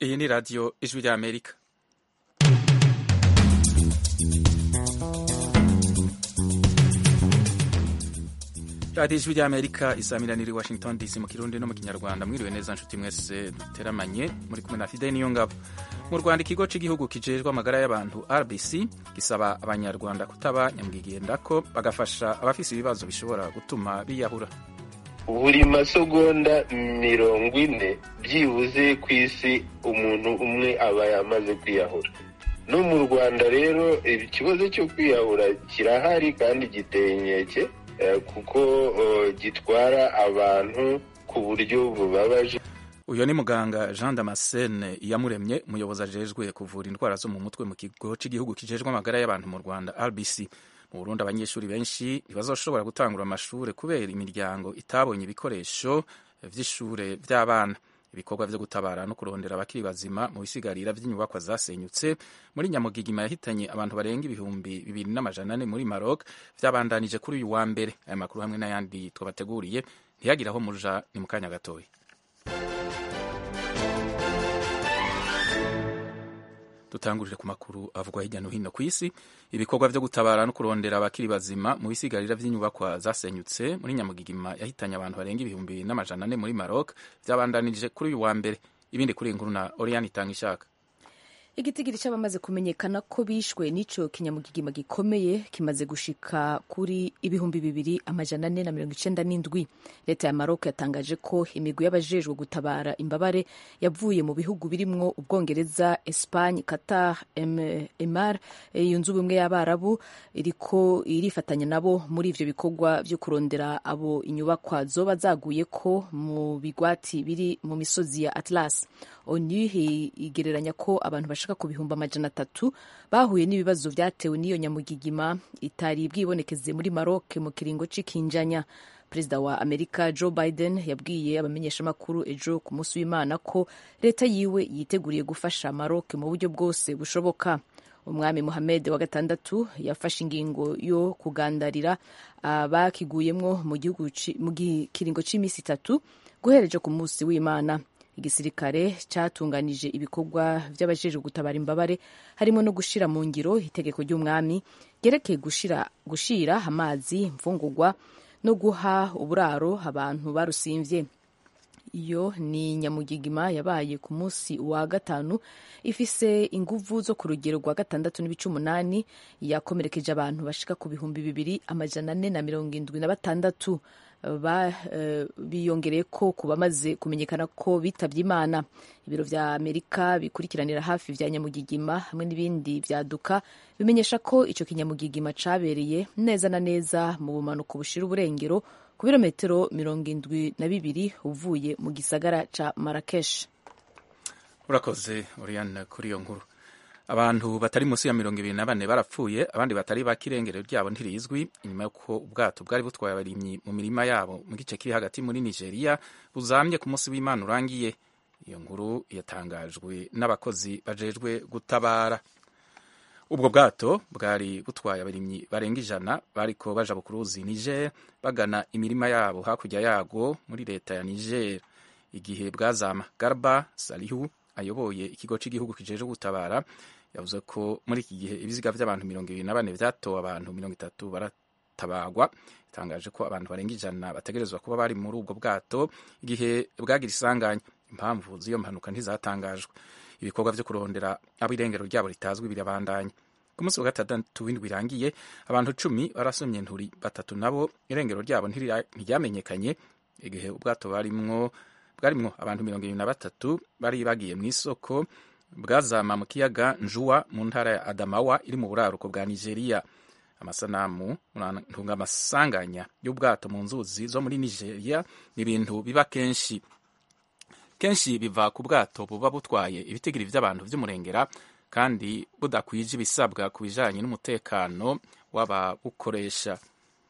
Iyi ni radiyo ijwi rya Amerika. radiyo ijwi rya Amerika isamiraniye i Washington DC mu kirundi no mu kinyarwanda mwiriwe neza nshuti mwese duteramanye muri kumwe na Fidel Niyongabo. Mu Rwanda ikigo cy'igihugu kijejwe amagara y'abantu RBC gisaba abanyarwanda kutaba nyamwigendako bagafasha abafise ibibazo bishobora gutuma biyahura. buri masegonda mirongo ine byibuze ku isi umuntu umwe aba yamaze kwiyahura no mu rwanda rero ikibazo cyo kwiyahura kirahari kandi giteye inkeke kuko gitwara abantu ku buryo bubabaje uyu ni muganga jean damascene iyamuremye umuyobozi ajejwe kuvura indwara zo mu mutwe mu kigo cy'igihugu kijejwe amagara y'abantu mu rwanda rbc mu burundi abanyeshuri benshi ntibazoshobora gutangura amashuri kubera imiryango itabonye ibikoresho vy'ishure vy'abana ibikorwa vyo gutabara no kurondera abakiri bazima mu bisigarira vy'inyubakwa zasenyutse muri nyamugigima yahitanye abantu barenga ibihumbi bibiri n'amajana ane muri maroc vyabandanije kuri uyu wa mbere aya makuru hamwe n'ayandi twabateguriye ntiyagire aho muja ni mu kanya gatoya dutangurire ku makuru avugwa hirya no hino ku isi ibikorwa vyo gutabara no kurondera abakiri bazima mu bisigarira vy'inyubakwa zasenyutse muri nyamugigima yahitanye abantu barenga ibihumbi n'amajana ane muri Maroc vyabandanirije kuri uyu wa mbere ibindi kuri inkuru na Oriane itanga ishaka igitigiri cy'abamaze kumenyekana ko bishwe n'ico kinyamugigima gikomeye kimaze gushika kuri ibihumbi bibiri amajana ane na mirongo icenda n'indwi leta ya Maroc yatangaje ko imigwi y'abajejwe gutabara imbabare yavuye mu bihugu birimwo ubwongereza Espagne Qatar Emar yunze ubumwe y'abarabu iriko irifatanya nabo muri ivyo bikorwa vyo kurondera abo inyubakwa zoba zaguye ko mu bigwati biri mu misozi ya Atlas onu igereranya ko abantu bashaka ku bihumbi amajana atatu bahuye n'ibibazo vyatewe n'iyo nyamugigima itari bwibonekeze muri Maroc mu kiringo c'ikinjanya perezida wa amerika joe biden yabwiye abamenyeshamakuru ejo ku munsi w'imana ko leta yiwe yiteguriye gufasha Maroc mu buryo bwose bushoboka umwami Mohamed wa gatandatu yafashe ingingo yo kugandarira abakiguyemwo mu gihugu mu kiringo c'imisi itatu guhereje ku munsi w'imana igisirikare cyatunganije ibikorwa by'abajejwe gutabara imbabare harimo no gushira mu ngiro itegeko ry'umwami ryerekeye gushira gushira amazi imfungurwa no guha uburaro abantu barusimvye iyo ni nyamugigima yabaye ku munsi wa gatanu ifise inguvu zo ku rugero rwa gatandatu n'ibice umunani yakomerekeje abantu bashika ku bihumbi bibiri amajana ane na mirongo indwi na batandatu biyongereye ko ku bamaze kumenyekana ko bitabye imana ibiro vya amerika bikurikiranira hafi vya nyamugigima hamwe n'ibindi vyaduka bimenyesha ko ico kinyamugigima cabereye neza na neza mu bumanuko bushira uburengero ku birometero mirongo indwi na bibiri uvuye mu gisagara ca marakesh urakoze oriane kuri iyo nkuru abantu batari munsi ya mirongo ibiri na bane barapfuye abandi batari bake irengero ryabo ntirizwi inyuma y'uko ubwato bwari butwaye abarimyi mu mirima yabo mu gice kiri hagati muri nigeria buzamye ku munsi w'imana urangiye iyo nkuru yatangajwe n'abakozi bajejwe gutabara ubwo bwato bwari butwaye abarimyi barenga ijana bariko baja ku ruzi niger bagana imirima yabo hakurya yago muri leta ya niger igihe bwazama garba salihu ayoboye ikigo cy'igihugu kijejwe gutabara yavuze ko muri iki gihe ibiziga by'abantu mirongo ibiri na bane vyatowe abantu mirongo itatu baratabagwa itangaje ko abantu barenga ijana bategerezwa kuba bari muri ubwo bwato igihe bwagira isanganya impamvu z'iyo mpanuka ntizatangajwe ibikorwa vyo kurondera abo irengero ryabo ritazwi birabandanya ku munsi wa gatandatu w'indwi irangiye abantu cumi barasomye nturi batatu nabo irengero ryabo ntiryamenyekanye igihe ubwato barimwo bwarimwo abantu mirongo ibiri na batatu bari bagiye mu isoko bwazama mu kiyaga njuwa mu ntara ya adamawa iri mu buraruko bwa nigeria amasanamu ntunga amasanganya y'ubwato mu nzuzi zo muri nigeria ni ibintu biba kenshi kenshi biva ku bwato buba butwaye ibitigiri vy'abantu vy'umurengera kandi budakwije ibisabwa ku bijanye n'umutekano w'ababukoresha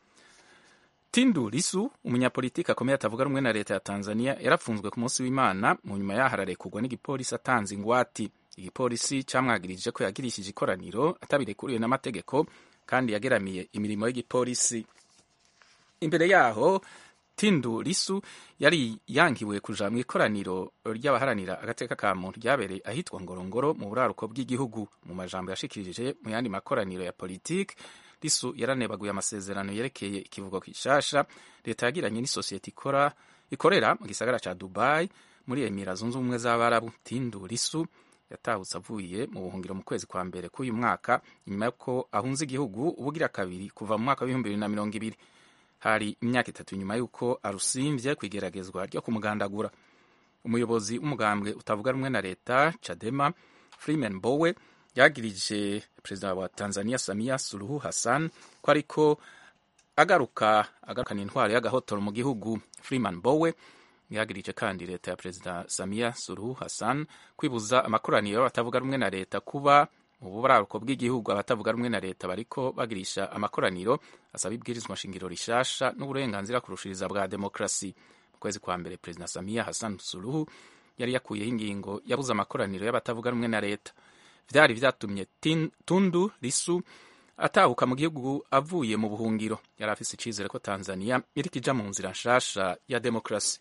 Tundu Lissu umunyapolitiki akomeye atavuga rumwe na leta ya Tanzania yarapfunzwe ku munsi w'Imana mu nyuma yaho ararekurwa n'igipolisi atanze ingwati igipolisi camwagirije ko yagirishije ikoraniro atabirekuriwe n'amategeko kandi yageramiye imirimo y'igipolisi imbere yaho tindu lisu yari yangiwe kuja mu ikoraniro ry'abaharanira agateka ka muntu ryabereye ahitwa ngorongoro mu buraruko bw'igihugu mu majambo yashikirije mu yandi makoraniro ya politiki lisu yaranebaguye amasezerano yerekeye ikivugo gishasha leta yagiranye n'isosiyete ikora ikorera mu gisagara ca dubai muri emira zunze ubumwe z'abarabu tindu lisu yatahutse avuye mu buhungiro mu kwezi kwa mbere k'uyu mwaka nyuma y'uko ahunze igihugu ubugira kabiri kuva mu mwaka w'ibihumbi bibiri na mirongo ibiri hari imyaka itatu nyuma y'uko arusimvye ku igeragezwa ryo kumugandagura umuyobozi w'umugambwe utavuga rumwe na leta cadema freeman bowe yagirije perezida wa tanzania samia suluhu hassan ko ariko agaruka agarukana intwaro y'agahotoro mu gihugu freeman bowe yagirije kandi leta ya perezida samia suluhu hassan kwibuza amakoraniro y'abatavuga rumwe na leta kuba mu buraruko bw'igihugu abatavuga rumwe na leta bariko bagirisha amakoraniro asaba ibwirizwa nshingiro rishasha n'uburenganzira kurushiriza bwa demokrasi mu kwezi kwa mbere perezida samia hassan suluhu yari yakuyeho ingingo yabuze amakoraniro y'abatavuga rumwe na leta vyari vyatumye tundu lisu atahuka mu gihugu avuye mu buhungiro yari afise icizere ko tanzania iriko ija mu nzira nshasha ya demokrasi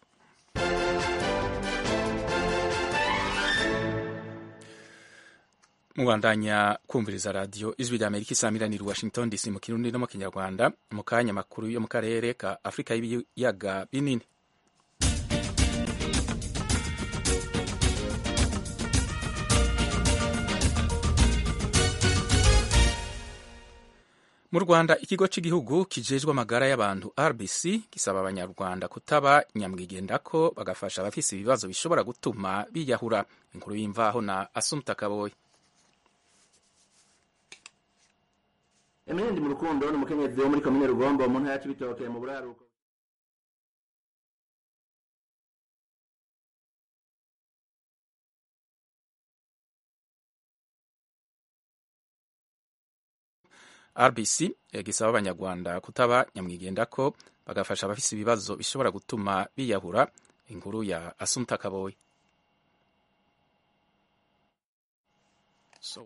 mubandanya kumviriza radiyo ijwi rya amerika isamiranira washington dc mu kirundi no mu kinyarwanda mu kanya makuru yo mu karere ka afurika y'ibiyaga binini mu rwanda ikigo cy'igihugu kijejwe amagara y'abantu rbc gisaba abanyarwanda kutaba nyamwigendako bagafasha abafise ibibazo bishobora gutuma biyahura inkuru y'imvaho na asumta kaboyi emerendi mu rukundo ni umukenyezi wo muri komine rugombo mu ntara ya cibitoke mu buraruko rbc gisaba abanyarwanda kutaba nyamwigendako bagafasha abafise ibibazo bishobora gutuma biyahura inkuru ya asumta kaboyi so,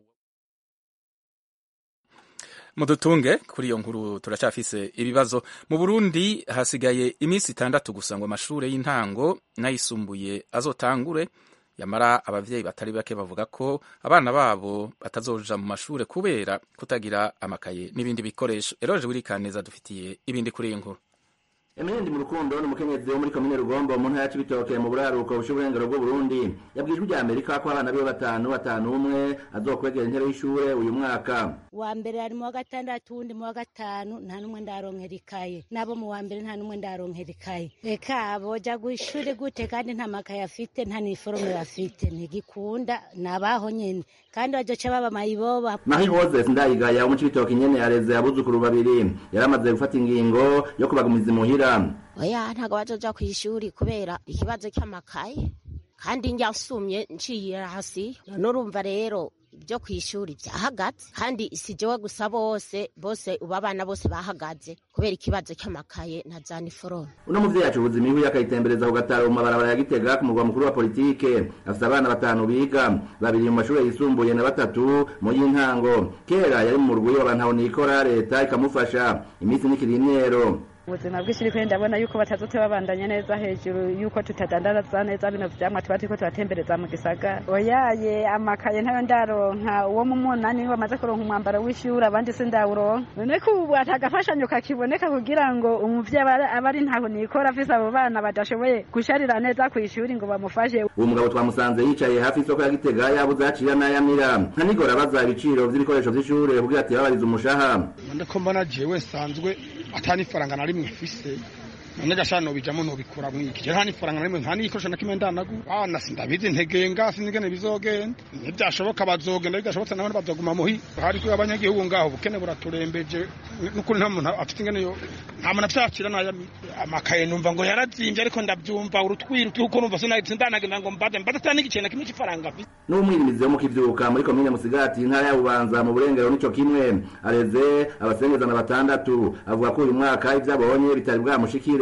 mudutunge kuri iyo nkuru turacafise ibibazo mu burundi hasigaye iminsi itandatu gusa ngo amashure y'intango n'ayisumbuye azotangure yamara abavyeyi batari bake bavuga ko abana babo batazoja mu mashure kubera kutagira amakaye n'ibindi bikoresho eroje wirikaneza dufitiye ibindi kuri iyi nkuru emerendi mu rukundo ni umukenyezi wo muri komine rugombo mu ntara ya cibitoke mu buraruko bushe uburengero bw'uburundi yabwijwe rya amerika ko abana biwe batanu batanu umwe azokwegera intebe y'ishure uyu mwaka wa mbere ari mu wa gatandatu wundi mu wa gatanu nta n'umwe ndaronkera ikaye nabo mu wa mbere nta n'umwe ndaronkera ikaye reka boja gw'ishure gute kandi nta makaye afite nta niforome bafite ntigikunda nabaho nyene kandi bazoca baba mayiboba marie roses ndayigaya wo mu cibitoke nyene yareze abuzukuru babiri yaramaze gufata ingingo yo kubagumiza imuhira oya ntago bazoja kw'ishuri kubera ikibazo cy'amakaye kandi njya nsumye nciye hasi none urumva rero ibyo ku ishuri byahagaze kandi si jewe gusa bose bose ubu abana bose bahagaze kubera ikibazo cy'amakaye na za niforome uno muvyeyi acuruza imihwi akayitembereza ku gataro mu mabarabara ya gitega ku murwa mukuru wa politike afise abana batanu biga babiri mu mashure yisumbuye na batatu mu y'intango kera yari mu murwi w'abantu nikora leta ikamufasha iminsi n'ikiri imyero ubuzima bw'ishuri kandi ndabona yuko batazote babandanya neza hejuru yuko tutadandaza neza bino vyamwa tuba turiko turatembereza mu gisagara oyaye amakaye ntayo ndaronka uwo mu munani niwe bamaze kuronka umwambaro w'ishuri abandi sindawuronka none ko ubu atagafashanyo kakiboneka kugira ngo umuvyeyi aba ari ntaho nikora afise abo bana badashoboye gusharira neza kw'ishuri ngo bamufashe uwo mugabo twamusanze yicaye hafi y'isoko ya gitega yabuze acira n'ayamira ntanigora abaza ibiciro vy'ibikoresho vy'ishure kugira ati babarize umushaha ndiko mbona jewe nsanzwe atani faranga na rimwe mfise none gashana nobijamo nobikura mwiki je nta nifaranga na rimwe nta n'igikoresho na kimwe ndanagu bana sindabizi ntegenga sinigene bizogenda nivyashoboka bazogenda bidashobotse nabone bazoguma muhi hariko abanyagihugu ngaho ubukene buraturembeje n'ukuri nta muntu afite ingene yo nta muntu afite naya amakaye numva ngo yarazimvye ariko ndavyumva urutwiri uko numva sindanagenda ngo mbade mbade atani igicenda kimwe c'ifaranga mfise n'umwirimizi wo mu kivyuka muri komine musigati intara ya bubanza mu burengero nico kimwe areze abasengezana batandatu avuga ko uyu mwaka ivyo abonye bitari bwamushikire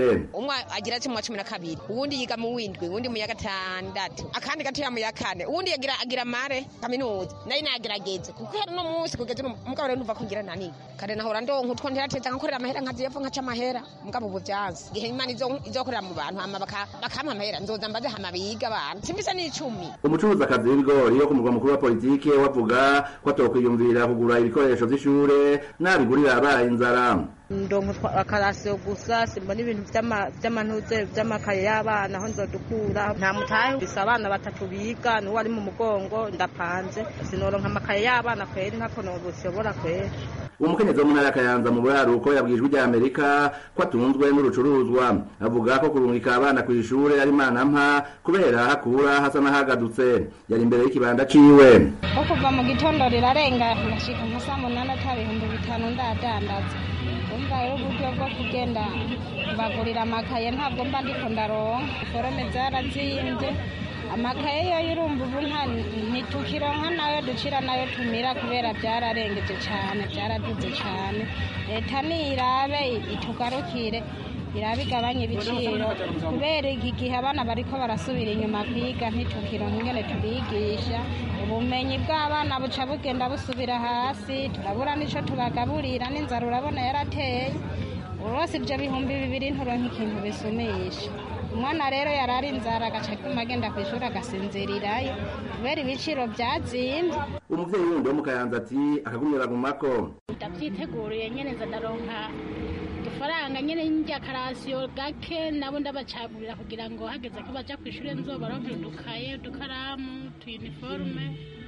ishure umwe agira ati mu wa cumi na kabiri uwundi yiga mu windwi uwundi mu ya gatandatu akandi gatoya mu ya kane uwundi agira agira mare kaminuza nayo nagerageze kuko hari no munsi kugeza uno mugabo rero numva ko ngira nani kare nahora ndonka utwo ntirateza nkakorera amahera nkaziyepfo nkaca amahera mugabo ubu vyanze igihe imana izo- izokorera mu bantu hama baka- bakampa amahera nzoza mbaze hama biga abantu simbisa n'icumi umucuruzakazi w'ibigori wo ku murwa mukuru wa politike wavuga ko atokwiyumvira kugura ibikoresho vy'ishure nabigurira abaye inzara ndonka akarasiyo gusa simbona ibintu vy'ama- vy'amantuze vy'amakaye y'abana aho nzodukura nta mutahe bisa abana batatu biga n'uwo ari mu mugongo ndapanze sinoronka amakaye y'abana kweri ntako nobushobora kweri uwo mukenyezi wo mu ntara ya kayanza mu buraruko yabwijwe ijya amerika ko atunzwe n'urucuruzwa avuga ko kurungika abana ku ishure ari imana mpa kubera hakura hasa n'ahagadutse yari imbere y'ikibanda ciwe ko kuva mu gitondo rirarenga ndashika nka saa munani ata bihumbi bitanu ndadandaza umva rero uburyo bwo kugenda bagurira amakaye ntabwo mba ndiko ndaronka forome zarazimbye amakaye yo urumva ubu nta ntitukironka nayo ducira nayo tumira kubera byararengeje cyane byaraduze cyane leta nirabe itugarukire irabe igabanya ibiciro kubera iki gihe abana bariko barasubira inyuma kwiga ntitukironka ingene tubigisha ubumenyi bw'abana buca bugenda busubira hasi turabura n'ico tubagaburira n'inzara urabona yarateye urose ibyo bihumbi bibiri nturonka ikintu bisumisha umwana rero yarari inzara agaca kuma agenda ku ishuri agasinzirirayo kubera ibiciro byazimbye umuvyeyi wundi wo mu kayanza ati akagumye bagumako ndavyiteguriye nyene nza ndaronka udufaranga nyene njya karasiyo gake nabo ndabacagurira kugira ngo hageze ko baja kw'ishure nzobaronkera udukaye udukaramu utuyuniforume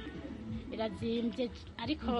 birazimbye ariko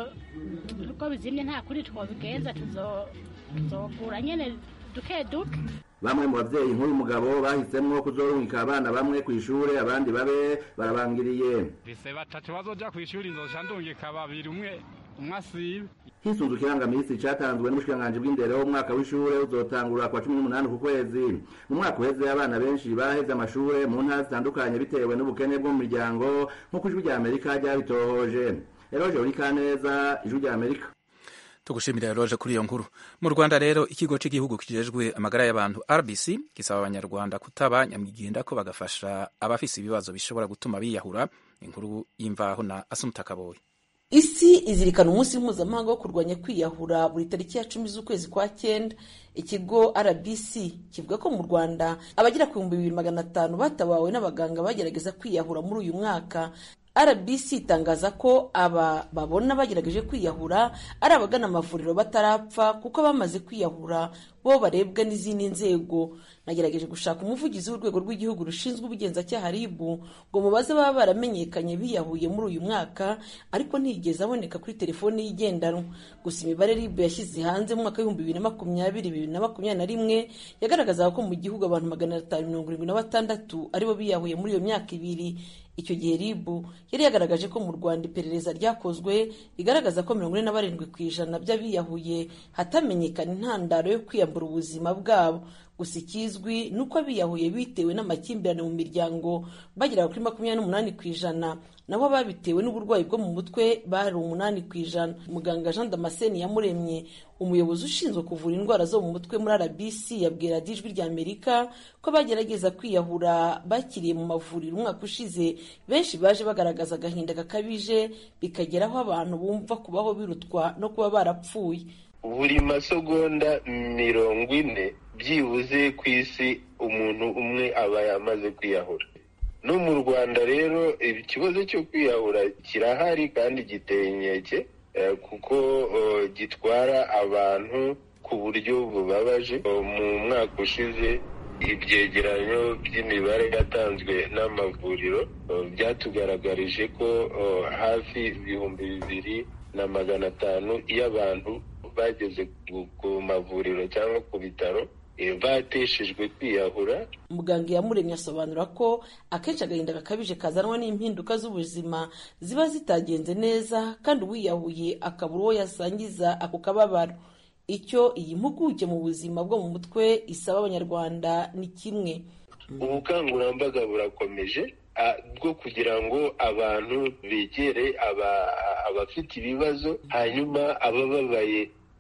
uko bizimye nta kuri twobigenza tuzo- tuzogura nyene duke duke bamwe mu bavyeyi nk'uyu mugabo bahisemwo kuzorungika abana bamwe ku ishure abandi babe barabangiriye bise batatu bazoja kw'ishuri nzoca ndungika babiri umwe umwe asibe hisunzwe ikirangamisi catanzwe n'ubushikiranganji bw'indero umwaka w'ishure uzotangura kwa cumi n'umunani ku kwezi mu mwaka uheze abana benshi baheze amashure mu ntara zitandukanye bitewe n'ubukene bwo mu miryango nk'uko ijwi rya amerika ryabitohoje eroje urikaneza ijwi rya amerika tugushimira roje kuri iyo nkuru mu rwanda rero ikigo cy'igihugu kijejwe amagara y'abantu rbc gisaba abanyarwanda kutaba nyamwiginda ko bagafasha abafise ibibazo bishobora gutuma biyahura inkuru y'imvaho na asumuta kaboyi isi izirikana umunsi mpuzamahanga wo kurwanya kwiyahura buri tariki ya cumi z'ukwezi kwa cyenda ikigo rbc kivuga ko mu rwanda abagera ku bihumbi bibiri magana atanu batabawe n'abaganga bagerageza kwiyahura muri uyu mwaka rbc itangaza ko aba babona bagerageje kwiyahura ari abagana amavuriro batarapfa kuko bamaze kwiyahura bo barebwa n'izindi nzego nagerageje gushaka umuvugizi w'urwego rw'igihugu rushinzwe ubugenzacyaha rib ngo mubaze baba baramenyekanye biyahuye muri uyu mwaka ariko ntiyigeze aboneka kuri telefoni y'igendanwa gusa imibare rib yashyize hanze mu mwaka w'ibihumbi bibiri na makumyabiri bibiri na makumyabiri na rimwe yagaragazaga ko mu gihugu abantu magana atanu mirongo irindwi na batandatu aribo biyahuye muri iyo myaka ibiri icyo gihe rib yari yagaragaje ko mu rwanda iperereza ryakozwe rigaragaza ko mirongo ine na barindwi ku ijana by'abiyahuye hatamenyekana intandaro yo kwiyambura ubuzima bwabo gusa ikizwi ni uko abiyahuye bitewe n'amakimbirane mu miryango bageraga kuri makumyabiri n'umunani ku ijana naho ababitewe n'uburwayi bwo mu mutwe bari umunani ku ijana muganga jean damascene yamuremye umuyobozi ushinzwe kuvura indwara zo mu mutwe muri rbc yabwira ijwi rya amerika ko bagerageza kwiyahura bakiriye mu mavuriro umwaka ushize benshi baje bagaragaza agahinda gakabije bikageraho abantu bumva kubaho birutwa no kuba barapfuye buri masegonda mirongo ine byibuze ku isi umuntu umwe aba yamaze kwiyahura no mu rwanda rero ikibazo cyo kwiyahura kirahari kandi giteye inkeke eh, kuko eh, gitwara abantu ku buryo bubabaje Eh, mu mwaka ushize ibyegeranyo by'imibare yatanzwe n'amavuriro eh, byatugaragarije ko eh, hafi ibihumbi bibiri na magana atanu y'abantu bageze ku- ku mavuriro cyangwa ku bitaro eh, bateshejwe kwiyahura muganga yamuremye asobanura ko akenshi agahinda gakabije kazanwa n'impinduka z'ubuzima ziba zitagenze neza kandi uwiyahuye akabura uwo yasangiza ako kababaro icyo iyi mpuguke mu buzima bwo mu mutwe isaba abanyarwanda ni kimwe ubukangurambaga burakomeje ah, bwo kugira ngo abantu begere aba- abafite ibibazo hanyuma abababaye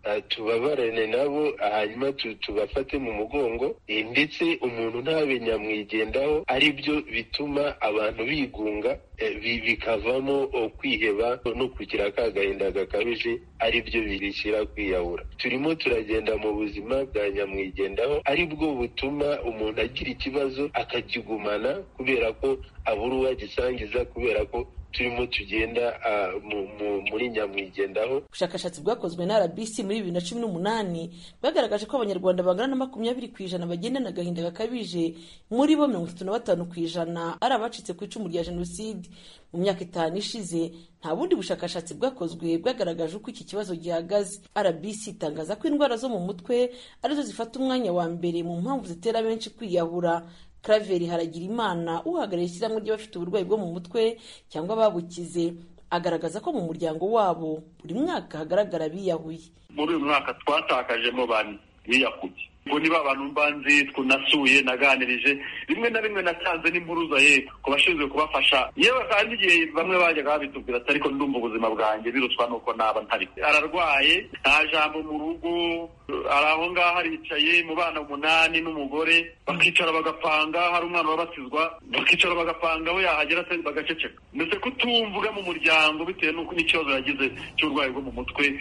tubabarane nabo hanyuma tubafate mu mugongo ndetse umuntu ntabe nyamwigendaho ari byo bituma abantu bigunga bikavamo kwiheba no kugira ka gahinda gakabije ari byo bishyira kwiyahura turimo turagenda mu buzima bwa nyamwigendaho ari bwo butuma umuntu agira ikibazo akakigumana kubera ko abura uwagisangiza kubera ko turimo tugenda muri nyamwigendaho ubushakashatsi bwakozwe na rbc muri bibiri na cumi n'umunani bwagaragaje ko abanyarwanda bangana na makumyabiri ku ijana bagendana agahinda gakabije muri bo mirongo itatu na batanu ku ijana ari abacitse ku icumu rya jenoside mu myaka itanu ishize nta bundi bushakashatsi bwakozwe bwagaragaje uko iki kibazo gihagaze rbc itangaza ko indwara zo mu mutwe arizo zifata umwanya wa mbere mu mpamvu zitera benshi kwiyahura Claver Haragirimana uhagarariye ishyirahamwe ry'abafite uburwayi bwo mu mutwe cyangwa babukize agaragaza ko mu muryango wabo buri mwaka hagaragara biyahuye muri uyu mwaka twatakajemo bane biyahuye ubwo niba abantu mbanzi tunasuye naganirije rimwe na rimwe natanze n'impuruza ye ku bashinzwe kubafasha yewe kandi igihe bamwe bajyaga babitubwira ati ariko ndumva ubuzima bwanjye birutwa nuko naba ntari ararwaye nta jambo mu rugo ari aho ngaho aricaye mu bana umunani n'umugore bakicara bagapanga hari umwana wabatizwa bakicara bagapanga we yahagera se bagaceceka ndetse kutumvuga mu muryango bitewe n'uko n'ikibazo yagize cy'uburwayi bwo mu mutwe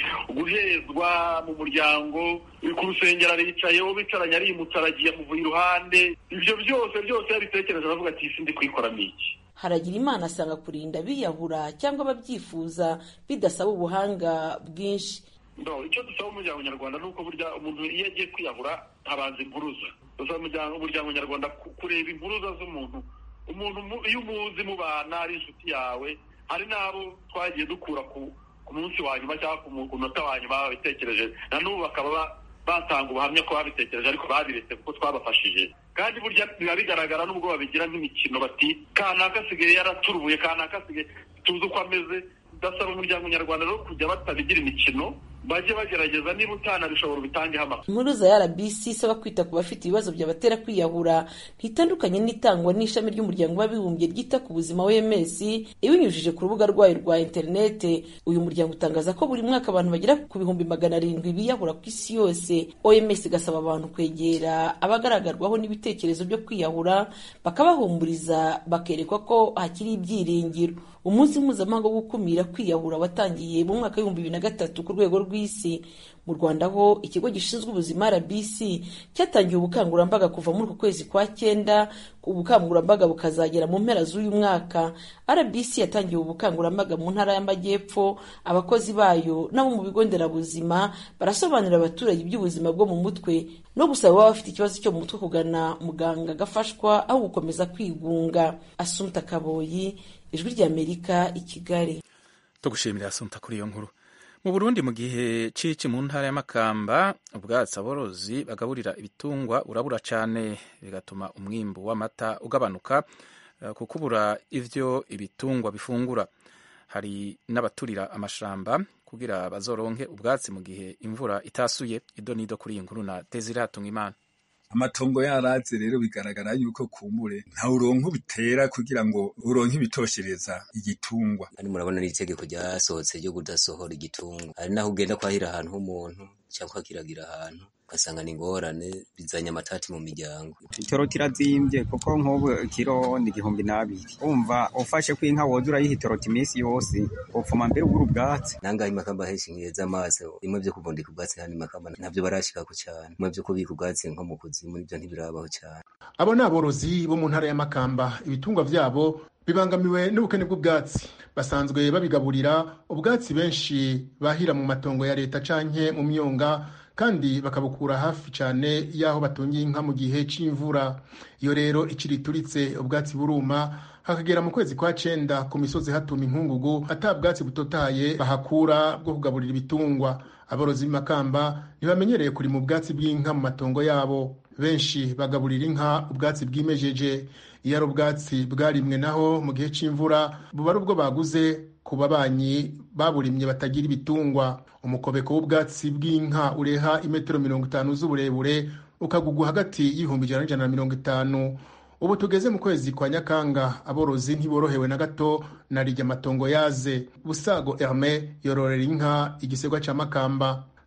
guhezwa mu muryango ku rusengero aricaye uwo bicaranye arimutse aragiye amuvuye iruhande ibyo byose byose yabitekereje aravuga ati isi ndi kuyikoramo iki haragira imana asanga kurinda biyahura cyangwa ababyifuza bidasaba ubuhanga bwinshi icyo dusaba umuryango nyarwanda ni uko burya umuntu iyo agiye kwiyahura habanza impuruza dusaba umuryango nyarwanda kureba impuruza z'umuntu umuntu iyo umuzi mubana ari inshuti yawe hari n'abo twagiye dukura ku munsi wa nyuma cyangwa ku munota wa nyuma babitekereje na n'ubu bakaba batanga ubuhamya ko babitekereje ariko babiretse kuko twabafashije kandi burya biba bigaragara n'ubwo babigira nk'imikino bati kanaka asigaye yaraturubuye kanaka asigaye tuzi uko ameze ndasaba umuryango nyarwanda rero kujya batabigira imikino bajye bagerageza niba utanabishobora ubitangeho amakuru impuruza ya rbc isaba kwita ku bafite ibibazo byabatera kwiyahura ntitandukanye n'itangwa n'ishami ry'umuryango w'abibumbye ryita ku buzima wms ibinyujije ku rubuga rwayo rwa interinete uyu muryango utangaza ko buri mwaka abantu bagera ku bihumbi magana arindwi biyahura ku isi yose oms igasaba abantu kwegera abagaragarwaho n'ibitekerezo byo kwiyahura bakabahumuriza bakerekwa ko hakiri ibyiringiro umunsi mpuzamahanga wo gukumira kwiyahura watangiye mu mwaka w'ibihumbi bibiri na gatatu ku rwego rw'isi mu rwanda ho ikigo gishinzwe ubuzima rbc cyatangiye ubukangurambaga kuva muri uku kwezi kwa cyenda ubukangurambaga bukazagera mu mpera z'uyu mwaka rbc yatangiye ubukangurambaga mu ntara y'amajyepfo abakozi bayo n'abo mu bigo nderabuzima barasobanurira abaturage iby'ubuzima bwo mu mutwe no gusaba ababa bafite ikibazo cyo mu mutwe kugana muganga agafashwa aho gukomeza kwigunga asumta kaboyi ijwi ry'amerika i kigali tugushimira asumta kuri iyo nkuru mu burundi mu gihe cici mu ntara y'amakamba ubwatsi aborozi bagaburira ibitungwa urabura cyane bigatuma umwimbu w'amata ugabanuka kuko ubura ivyo ibitungwa bifungura hari n'abaturira amashamba kugira bazoronke ubwatsi mu gihe imvura itasuye ido nido kuri iyi nkuru na Desire Hatungimana amatongo yaraze rero bigaragara yuko kumbure nta uronka ubitera kugira ngo uronke ibitoshereza igitungwa kandi murabona n'itegeko ryasohotse ryo kudasohora igitungwa hari naho ugenda kwahira ahantu h'umuntu cyangwa ukakiragira ahantu ugasanga ni ingorane bizanye amatati mu miryango ikiro kirazimbye kuko nk'ubu kiro ni igihumbi n'abiri umva ufashe ko inka woza urayiha itoroti iminsi yose upfuma mbere ugura ubwatsi nangahe imakamba henshi nkiheza amaso bimwe byo kubundika ubwatsi hano imakamba ntabyo barashikako cyane bimwe byo kubika ubwatsi nko mu kuzimu nibyo ntibirabaho cyane abo ni aborozi bo mu ntara y'amakamba ibitungwa byabo bibangamiwe n'ubukene bw'ubwatsi basanzwe babigaburira ubwatsi benshi bahira mu matongo ya leta canke mu myonga kandi bakabukura hafi cyane y'aho batungiye inka mu gihe c'imvura iyo rero ikiri ituritse ubwatsi buruma hakagera mu kwezi kwa cenda ku misozi hatuma inkungugu ata bwatsi butotaye bahakura bwo kugaburira ibitungwa aborozi b'imakamba ntibamenyereye kurima ubwatsi bw'inka mu matongo yabo benshi bagaburira inka ubwatsi bwimejeje iyo ari ubwatsi bwarimwe naho mu gihe c'imvura buba ari ubwo baguze ku babanyi baburimye batagira ibitungwa umukobeko w'ubwatsi bw'inka ureha imetero mirongo itanu z'uburebure ukagugwa hagati y'ibihumbi ijana n'ijana na mirongo itanu ubu tugeze mu kwezi kwa nyakanga aborozi ntiborohewe na gato na rijya amatongo yaze busago herme yororera inka igisegwa cya makamba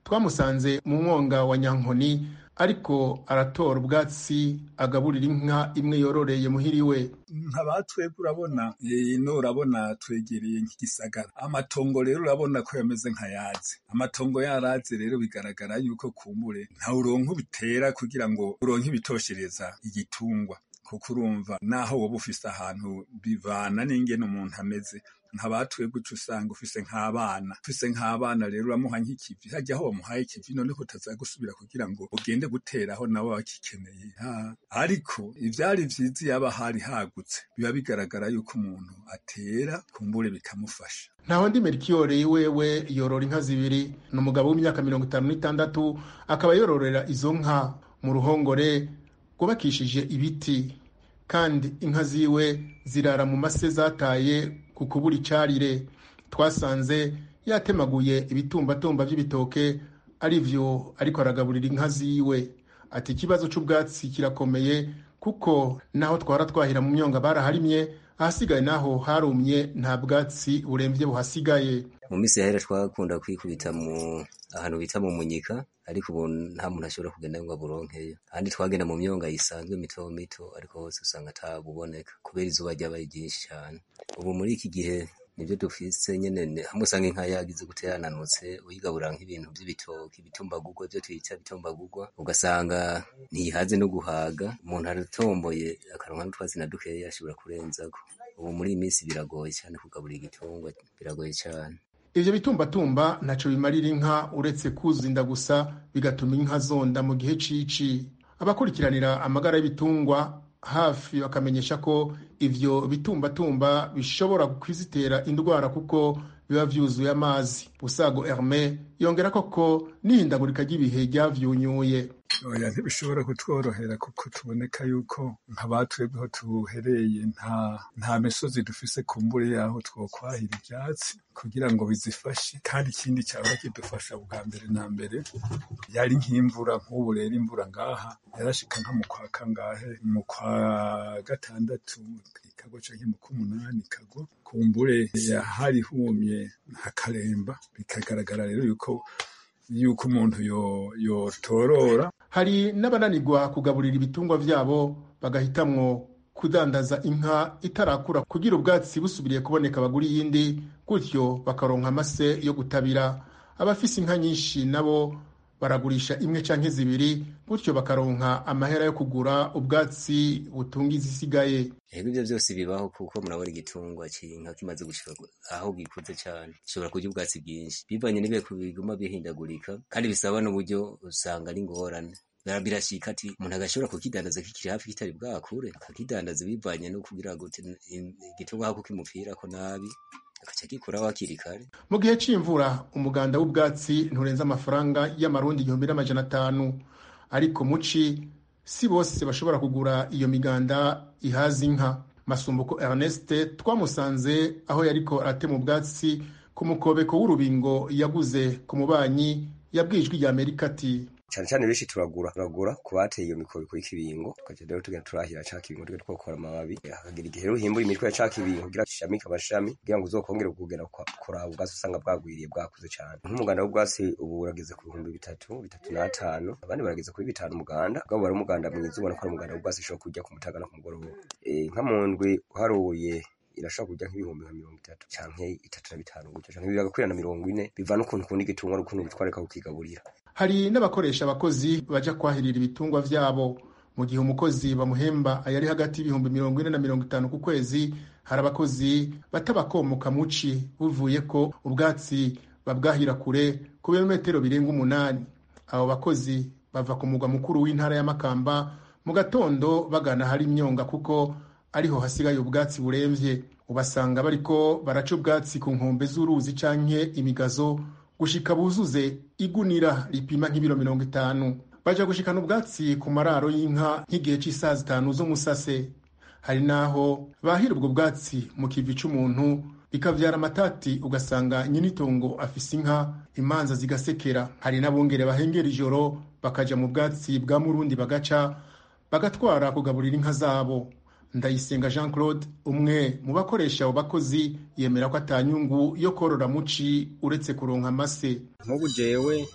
twamusanze mu mwonga wa nyankoni ariko aratora ubwatsi agaburira inka imwe yororeye muhiriwe nkaba twebwe urabona ino urabona twegereye nk'igisagara amatongo rero urabona ko yameze nk'ayazi amatongo yarazi rero bigaragara yuko kumbure nta uronka ubitera kugira ngo uronke ibitoshereza igitungwa kuko urumva naho woba ufise ahantu bivana n'ingene umuntu ameze nkabatwebwe uca usanga ufise nk'abana ufise nk'abana rero uramuha nk'ikivi hajya aho wamuhaye ikivi none ko utaza gusubira kugira ngo ugende guteraho nawe bakikeneye ariko ivyari vyiza iyo aba hari hagutse biba bigaragara yuko umuntu atera kumbure bikamufasha ntaho ndi merikiyore wewe yorora inka zibiri ni umugabo w'imyaka mirongo itanu n'itandatu akaba yororera izo nka mu ruhongore rwubakishije ibiti kandi inka ziwe zirara mu mase zataye ku kubura icarire twasanze yatemaguye ibitumbatumba by'ibitoke ari vyo ariko aragaburira inka ziwe ati ikibazo c'ubwatsi kirakomeye kuko naho twara twahira mu myonga baraharimye ahasigaye naho harumye nta bwatsi buremvye buhasigaye mu minsi yahera twakunda kwikubita mu ahantu bita mu munyika ariko ubu nta muntu ashobora kugenda ngo aburonkeyo ahandi twagenda mu myonga yisanzwe mito mito ariko hose usanga atabuboneka kubera izuba ryabaye ryinshi cyane ubu muri iki gihe nibyo dufise nyene hamwe usanga inka yagize gute yananutse uyigaburira nk'ibintu by'ibitoki ibitumbagurwa byo twita bitumbagurwa ugasanga ntihaze no guhaga umuntu aratomboye akaronka n'utwatsi na dukeya ashobora kurenzako ubu muri iyi minsi biragoye cyane kugaburira igitungwa biragoye cyane ivyo bitumbatumba ntaco bimarira inka uretse kuzinda gusa bigatuma inka zonda mu gihe cici abakurikiranira amagara y'ibitungwa hafi bakamenyesha ko ivyo bitumbatumba bishobora kwizitera indwara kuko biba vyuzuye amazi usago herme yongera koko n'ihindagurika ry'ibihe ryavyunyuye oya ntibishobora kutworohera kuko tuboneka yuko nk'abatwebweho tuhereye nta nta misozi dufise kumbure yaho twokwahira ivyatsi kugira ngo bizifashe kandi ikindi cyaba kidufasha bwa mbere na mbere yari nk'imvura nk'ubu rero imvura ngaha yarashika nka mu kwa kangahe mu kwa gatandatu ikagwa canke mu k'umunani ikagwa kumbure yahari humye hakaremba bikagaragara rero yuko yuko umuntu yotorora hari n'abananirwa kugaburira ibitungwa vyabo bagahitamwo kudandaza inka itarakura kugira ubwatsi busubiriye kuboneka bagura iyindi gutyo bakaronka amase yo gutabira abafise inka nyinshi nabo baragurisha imwe canke zibiri gutyo bakaronka amahera yo kugura ubwatsi butunga izisigaye ego ivyo vyose bibaho kuko murabona igitungwa c'inka kimaze gushika aho gikuze cane gishobora kurya ubwatsi bwinshi bivanye n'ibihe biguma bihindagurika kandi bisaba n'uburyo usanga ari ingorane birashika ati umuntu agashobora kukidandaza kikiri hafi kitari bwakure akakidandaza bivanye no kugira ngo igitungwa hako kimupfirako nabi agaca gikuraho hakiri kare mu gihe c'imvura umuganda w'ubwatsi nturenza amafaranga y'amarundi igihumbi n'amajana atanu ariko muci si bose bashobora kugura iyo miganda ihaza inka masumbuko ernest twamusanze aho yariko aratema ubwatsi ku mukobeko w'urubingo yaguze ku mubanyi yabwijwe rya amerika ati cyane cyane benshi turagura turagura ku bateye iyo mikobiko y'ikibingo tukaja rero tugenda turahira ca kibingo tugenda twokora amababi hakagira igihe rero uhimbuye imitwe ya ca kibingo kugira shamike amashami kugira ngo uzokongere kugera kuraba ubwatsi usanga bwagwiriye bwakuze cyane nk'umuganda w'ubwatsi ubu urageze ku bihumbi bitatu bitatu n'atanu abandi barageze kuri bitanu umuganda ubwo bari umuganda mwiza ubona ko ari umuganda w'ubwatsi ushobora kurya ku mutaga no ku mugoroba nka mu ndwi uharuye irashobora kujya nk'ibihumbi nka mirongo itatu canke itatu na bitanu gutyo canke bigakwira na mirongo ine biva n'ukuntu ukunda igitungwa n'ukuntu bitwareka kukigaburira hari n'abakoresha abakozi baja kwahirira ibitungwa vyabo mu gihe umukozi bamuhemba ayari hagati y'ibihumbi mirongo ine na mirongo itanu ku kwezi hari abakozi batabakomoka muci buvuye ko ubwatsi babwahira kure ku birometero birenga umunani abo bakozi bava ku mugwa mukuru w'intara ya makamba mu gatondo bagana hari imyonga kuko ariho hasigaye ubwatsi buremvye ubasanga bariko baraca ubwatsi ku nkombe z'uruzi canke imigazo gushika buzuze igunira ripima nk'ibiro mirongo itanu baja gushikana ubwatsi ku mararo y'inka nk'igihe c'isaha zitanu z'umusase hari n'aho bahira ubwo bwatsi mu kivi c'umuntu bikavyara amatati ugasanga nyinitongo afise inka imanza zigasekera hari n'abungere bahengera ijoro bakaja mu bwatsi bwa murundi bagaca bagatwara kugaburira inka zabo ndayisenga jean claude umwe mu bakoresha abo bakozi yemera ko atanyungu yo korora muci uretse kuronka amase nk'ubu jewe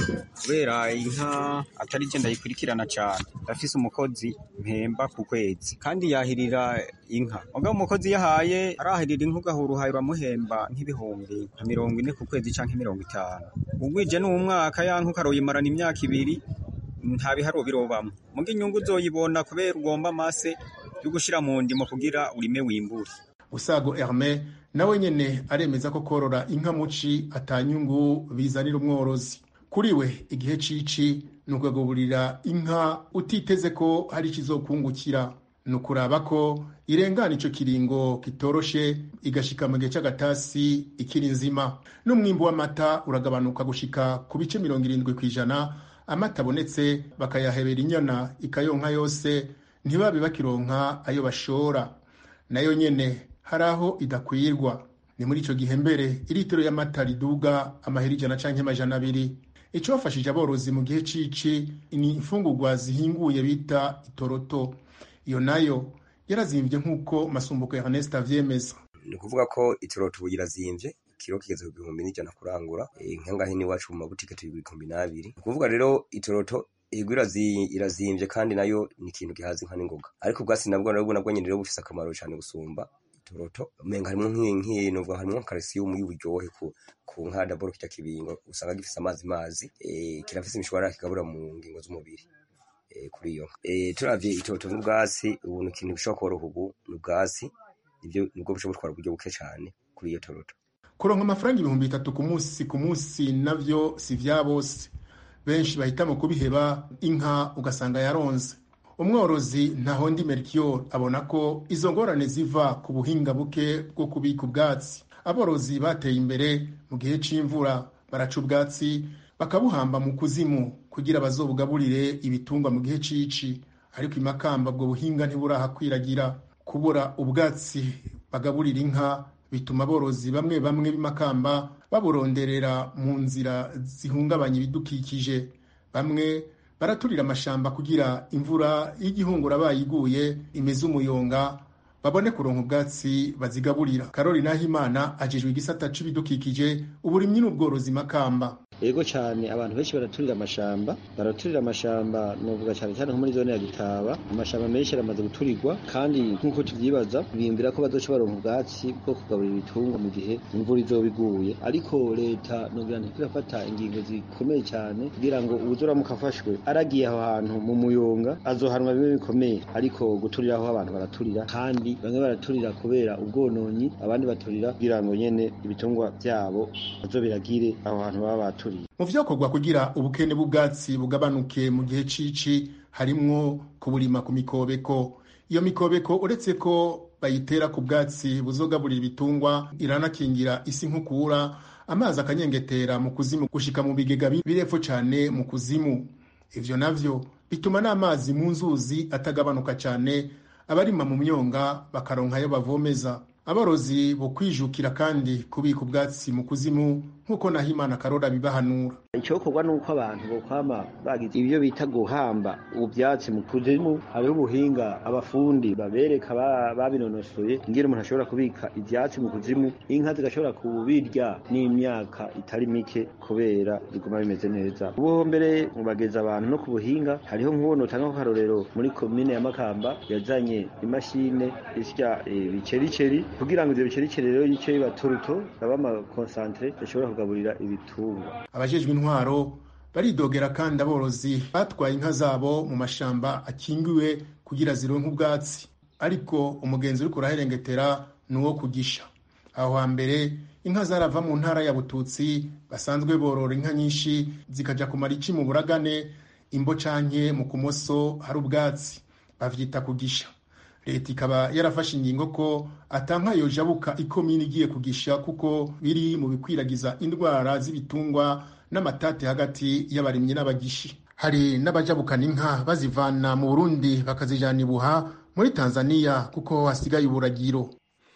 kubera inka atari je ndayikurikirana cyane ndafise umukozi mpemba ku kwezi kandi yahirira inka mugabo umukozi yahaye arahirira inka ugahura uhaye uramuhemba nk'ibihumbi nka mirongo ine ku kwezi canke mirongo itanu ugwije n'umwaka ya nka ukaroyimarana imyaka ibiri nta biharuro birobamwo muga inyungu uzoyibona kubera ugomba amase yo gushira mu ndimo kugira urime wimbure usago herme nawe nyene aremeza ko korora inka muci atanyungu bizanira umworozi kuri we igihe cici ni ukagaburira inka utiteze ko hari ikizokungukira ni ukuraba ko irengana ico kiringo kitoroshe igashika mu gihe c'agatasi ikiri nzima n'umwimbu w'amata uragabanuka gushika ku bice mirongo irindwi kw'ijana amata abonetse bakayahebera inyana ikayonka yose ntibabe bakironka ayo bashora nayo nyene hari aho idakwirwa ni muri ico gihe mbere iritiro y'amata riduga amahera ijana canke amajana abiri ico bafashije aborozi mu gihe cici ni imfungurwa zihinguye bita itoroto iyo nayo yarazimvye nk'uko masumbuko ya Ernest avyemeza ni ukuvuga ko itoroto ubu irazimvye ikiro kigeze ku bihumbi n'ijana kurangura nkangahe n'iwacu mu mabutike turi ibihumbi n'abiri ni ukuvuga rero itoroto ego irazimvye kandi nayo ni ikintu gihaza inka n'ingoga ariko ubwatsi nabwo nabwo nabwo nyene rero bufise akamaro cane gusumba itoroto umenga harimwo nk'inkintu harimwo calcium y'uburyohe ku ku nka daboro kirya kibingo usanga gifise amazi mazi eh kirafise imishwara kigabura mu ngingo z'umubiri eh kuri iyo eh turavye itoroto n'ubwatsi ubu ni ikintu bishobora koroha ubu n'ubwatsi nibyo nibwo bushobora gutwara uburyo buke cane kuri iyo toroto kuronka amafaranga ibihumbi bitatu ku munsi ku munsi navyo si vya bose benshi bahitamo kubiheba inka ugasanga yaronze umworozi ntahondi mercure abona ko izo ngorane ziva ku buhinga buke bwo kubika ubwatsi aborozi bateye imbere mu gihe c'imvura baraca ubwatsi bakabuhamba mu kuzimu kugira bazobugaburire ibitungwa mu gihe cici ariko imakamba ubwo buhinga ntiburahakwiragira kubura ubwatsi bagaburira inka bituma aborozi bamwe bamwe b'imakamba baburonderera mu nzira zihungabanya ibidukikije bamwe baraturira amashamba kugira imvura y'igihungura bayiguye imeze umuyonga babone kuronka ubwatsi bazigaburira karori nahimana ajejwe igisata c'ibidukikije uburimyi n'ubworozi makamba ego cyane abantu benshi baraturira amashamba baraturira amashamba novuga cyane cyane nko muri zone ya Gitaba amashamba menshi aramaze guturirwa kandi nk'uko tuvyibaza biyumvira ko bazoca baronka ubwatsi bwo kugaburira ibitungwa mu gihe imvura izoba iguye ariko leta novuga nti irafata ingingo zikomeye cyane kugira ngo uwuzoramuka afashwe aragiye aho hantu mu muyonga azohanwa bimwe bikomeye ariko guturira aho abantu baraturira kandi bamwe baraturira kubera ubwononyi abandi baturira kugira ngo nyene ibitungwa vyabo bazobiragire aho hantu baba baturiye mu vyakorwa kugira ubukene bw'ubwatsi bugabanuke mu gihe cici harimwo kuburima ku mikobeko iyo mikobeko uretse ko bayitera ku bwatsi buzogaburira ibitungwa iranakingira isi nkukura amazi akanyengetera mu kuzimu gushika mu bigega birepfo cane mu kuzimu ivyo navyo bituma n'amazi mu nzuzi atagabanuka cane abarima mu myonga bakaronka ayo bavomeza aborozi bo kwijukira kandi kubika ubwatsi mu kuzimu nk'uko nahimana karora bibahanura icyokorwa ni uko abantu bokwama bagize ibyo bita guhamba ubyatsi mu kuzimu hariho ubuhinga abafundi babereka babinonosoye ingene umuntu ashobora kubika ibyatsi mu kuzimu inka zigashobora kubirya n'imyaka itari mike kubera biguma bimeze neza ubu mbere mubageza abantu no ku buhinga hariho nk'ubu utanga akarorero muri komine ya makamba yazanye imashine isya ibicericeri kugira ngo ivyo bicericeri rero yice biba turuto baba amakonsantere bashobora kugaburira ibitungwa abajejwe intwaro baridogera kandi aborozi batwaye inka zabo mu mashamba akingiwe kugira zironke ubwatsi ariko umugenzi uriko uraherengetera ni uwo kugisha aho hambere inka zarava mu ntara ya bututsi basanzwe borora inka nyinshi zikaja kumara ici mu buragane imbo canke mu kumoso hari ubwatsi bavyita kugisha leta ikaba yarafashe ingingo ko atanka yojabuka ikomini igiye kugisha kuko biri mu bikwiragiza indwara z'ibitungwa n'amatate hagati y'abarimyi n'abagishi hari n'abajabukana inka bazivana mu burundi bakazijana ibuha muri tanzania kuko hasigaye uburagiro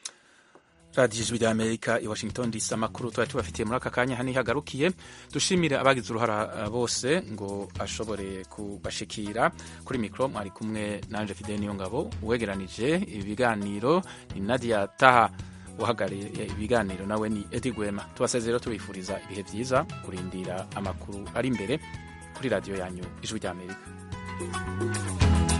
radiyo ijwi rya amerika i washington dc amakuru tuba tubafitiye muri aka kanya hano ihagarukiye dushimire abagize uruhara bose ngo ashobore kubashikira kuri mikoro mwari kumwe nanje fide niyo ngabo uwegeranije ibiganiro ni nadia taha uhagarariye ibiganiro nawe ni edi gwema tubasezera tubifuriza ibihe byiza kurindira amakuru ari imbere kuri radiyo yanyu ijwi ry'amerika